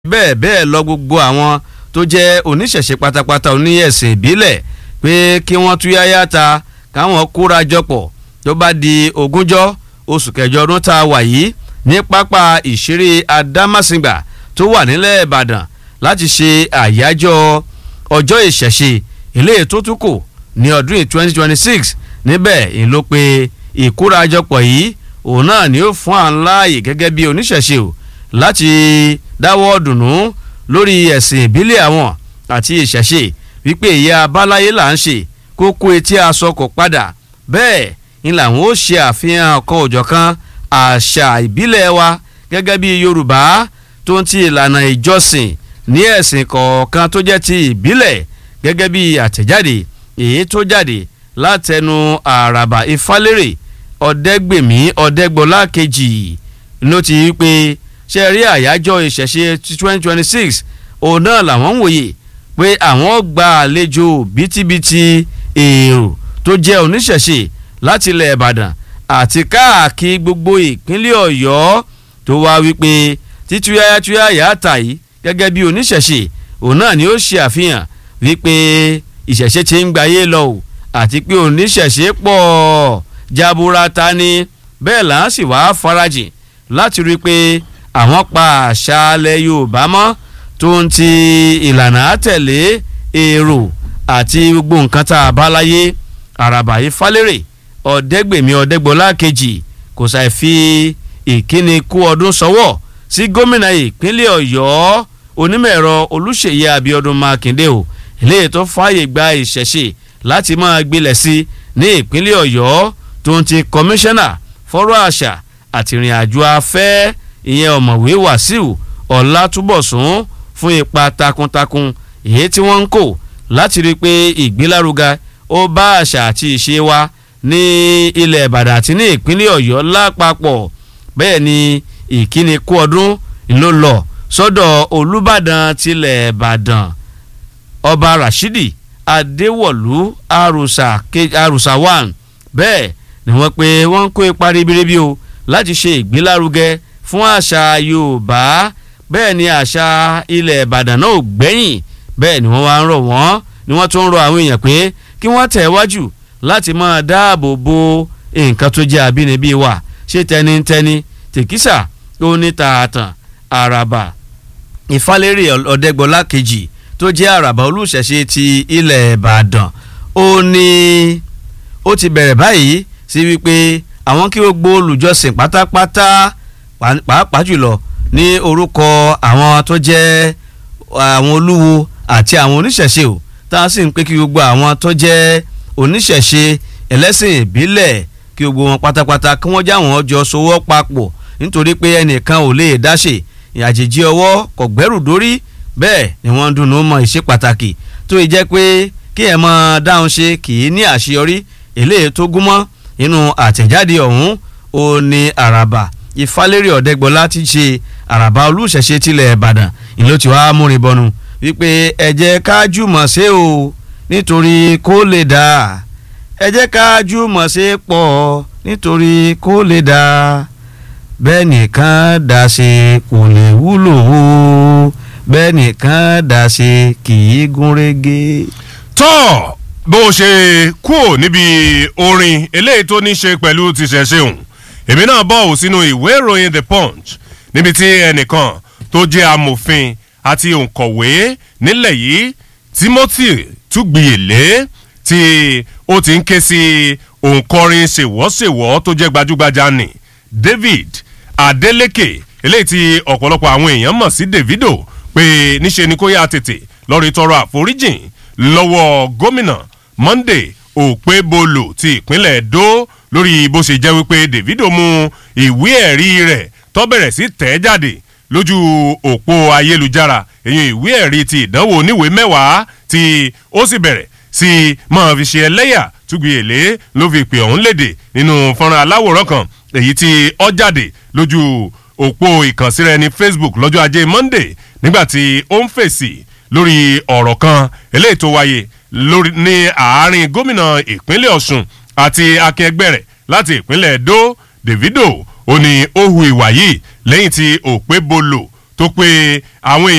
bẹ́ẹ̀ bẹ́ẹ̀ lọ gbogbo àwọn tó jẹ́ oníṣẹ̀ṣe pátápátá oníyẹ̀sìn ìbílẹ̀ pé kí wọ́n túyáyá ta káwọn kóra jọpọ̀ tó bá di ogúnjọ́ oṣù kẹjọ ọdún tá a wà yìí ní pápá ìṣeré adámàsìngbà tó wà nílẹ̀ ìbàdàn láti ṣe àyájọ́ ọjọ́ ìṣẹ̀ṣe eléyìí tó tún kù ní ọdún yìí twenty twenty six níbẹ̀ ń ló pé ìkórajọpọ̀ yìí òun náà ni ó fún à ń láàyè gẹ́gẹ́ bí oníṣẹ̀ṣe o láti dáwọ́ dùnú lórí ẹ̀sìn ìbílẹ̀ àwọn àti ìṣẹ̀ṣe wípé ìyá abáláyé là ń ṣe kókó etí aṣọ kò padà bẹ́ẹ̀ ni làwọn ó ṣe àfihàn ọ̀kan òjọ̀kan àṣà ìbílẹ̀ wa gẹ́gẹ́ bí yorùbá tó ń ti ìlànà ìjọsìn ní ẹ̀sìn kọ̀ọ̀kan tó jẹ́ ti ìbílẹ̀ gẹ́gẹ́ bí àtẹ̀jáde èyí tó jáde látẹnu àràbà ìfálérè ọ̀dẹ́gbèmí ọ̀dẹ́gbọ́lá kejì ló ti wí pé ṣe rí àyájọ́ ìṣẹ̀ṣe twenty twenty six òun náà làwọn ń wòye pé àwọn gba àlejò bítíbitì èrò tó jẹ́ oníṣẹ̀ṣe láti ilẹ̀ ìbàdàn àti káàkiri gbogbo ìpínlẹ̀ ọ̀yọ́ tó wá wípé títúyáyá túyáyá àtà yìí gẹ́gẹ́ bí oníṣẹ̀ṣe òun náà ni ó ṣe àfihàn wípé ìṣẹ̀ṣe ti ń gbayé lọ o àti pé oníṣẹ̀ṣe pọ̀ jaburata ni bẹ́ẹ̀ là ń sì wá farajìn láti rí i pé àwọn pa àṣà alẹ́ yorùbá mọ́ tó ń ti ìlànà àtẹ̀lé èrò àti gbogbo nǹkan tá a bá láyé àràbà yìí falérè ọ̀dẹ́gbèmí ọ̀dẹ́gbọ́lá kejì kò ṣàì fi ìkíni kú ọdún sọ́wọ́ sí gómìnà ìpínlẹ̀ ọ̀yọ́ onímọ̀-ẹ̀rọ olùṣèyí abiodun makinde o eléyìí tó fààyè gba ìṣẹ̀ṣe láti máa gbilẹ̀ sí ní ìpínlẹ̀ ọ̀yọ́ tó ń ti kọmíṣánná fọ́rọ̀ àṣà àti ìrìn àjò afẹ́ ìyẹn ọ̀mọ̀wé wàsíù ọ̀làtúbọ̀sún fún ipa takuntakun èyí tí wọ́n ń kó láti rí i pé ìgbélárugà ó bá àṣà àti ìṣe wa ní ilẹ̀ ìbàdàn àti ní ìpínlẹ̀ ọ̀yọ́ lápapọ̀ bẹ́ẹ̀ ni ìkíni kú ọdún ló lọ sọ́dọ̀ olùbàdàn tilẹ̀ ìbàdàn ọba rashidi adéwọ̀lú àrùsà one bẹ́ẹ̀ ni wọ́n pe wọ́n ń kó ipa ribiribi o láti ṣe ìgbélárugẹ fún àṣà yorùbá bẹ́ẹ̀ ni àṣà ilẹ̀ ìbàdàn náà ò gbẹ́yìn bẹ́ẹ̀ ni wọ́n wá ń rọ̀ wọ́n ni wọ́n tún ń rọ àwọn èèyàn pé kí wọ́n tẹ̀ wájú láti máa dáàbò bo nǹkan tó jẹ́ àbínibí wa ṣé tẹnitẹni tèkísà ó ní tààtàn àràbà ìfálérè ọ̀dẹ́gbọ́lá kejì tó jẹ́ àràbà olùṣẹ̀ṣe ti ilẹ̀ ìbàdàn ó ní ó ti bẹ̀rẹ̀ báyìí sí wípé àwọn kí gbogbo olùjọsìn pátápátá pàápàá jùlọ ní orúkọ àwọn tó jẹ́ àwọn olúwo àti àwọn oníṣẹ̀ṣe o tá a sì ń pé kí gbogbo àwọn tó jẹ́ oníṣẹ̀ṣe ẹlẹ́sìn ìbílẹ̀ kí gbogbo wọn pátápátá kí wọ́n jáwọn ọjọ́ sowọ́ papọ̀ nítorí pé ẹnìkan ò lè dáṣe ìyàjèjì ọwọ́ kò gbẹ́rù dórí bẹ́ẹ̀ ni wọ́n ń dunnú mọ ìṣe pàtàkì tó yẹ jẹ́ pé kí ẹ̀ mọ dáhùn ṣe kì í ní àṣeyọrí eléyìí tó gúnmọ́ nínú àtẹ̀jáde ọ̀hún ó ní àràbà ìfálérè ọ̀dẹ́gbọ́lá ti ṣe àràbà olùṣẹ̀ṣe tilẹ̀ ìbàdàn ìlú tí wàá múrin bọnu wípé ẹ jẹ́ ká jùmọ̀ ṣe o nítorí kó lè dà ẹ jẹ́ ká jùmọ̀ ṣe pọ̀ nítorí kó lè dà bẹ́ẹ̀ nìkan dà ṣe kò lè wúlò o bẹ́ẹ̀ nìkan dà ṣe kì í gún régé. tọ́ bó o ṣe kúò níbi orin eléyìí tó ní ṣe pẹ̀lú tìṣẹ̀ṣe òun èmi náà bọ̀ ò sínú ìwé ìròyìn the punch níbi tí ẹnìkan tó jẹ́ amòfin àti òǹkọ̀wé nílẹ̀ yìí timothy túgbìyèlé tí ó ti ń ké sí òǹkọrin ṣèwọ́ṣèwọ́ tó jẹ́ gbajúgbajà ní david adeleke eléyìí tí ọ̀pọ̀lọpọ̀ àwọn èèyàn mọ̀ sí davido pé níṣe ni kó yá tètè lọ́ọ́ rí tọrọ àforíjìn lọ́wọ́ gómìnà monday òpébolo ti ìpínlẹ̀ edo lórí bó ṣe jẹ́ wípé davido mú ìwé ẹ̀rí rẹ̀ tó bẹ̀rẹ̀ sí tẹ̀ jáde lójú òpó ayélujára èyí ìwé ẹ̀rí ti ìdánwò oníwèé mẹ́wàá tí ó sì bẹ̀rẹ̀ sí máa fi ṣe ẹlẹ́yà túgbìyèlé ló fi pè ọ̀hún léde nínú fọ́nrán aláwòrán kan èyí tí ó jáde lójú òpó ìkànsíra ẹni facebook lọ́jọ́ ajé monday nígbàtí ó ń fèsì lórí ọ̀rọ̀ kan eléyìí tó wáyé ní àárín gómìnà ìpínlẹ̀ ọ̀sùn àti akẹgbẹ́ rẹ̀ láti ìpínlẹ̀ edo davido ó ní ó hu ìwà yìí lẹ́yìn tí òpé bolo tó pé àwọn èèyàn.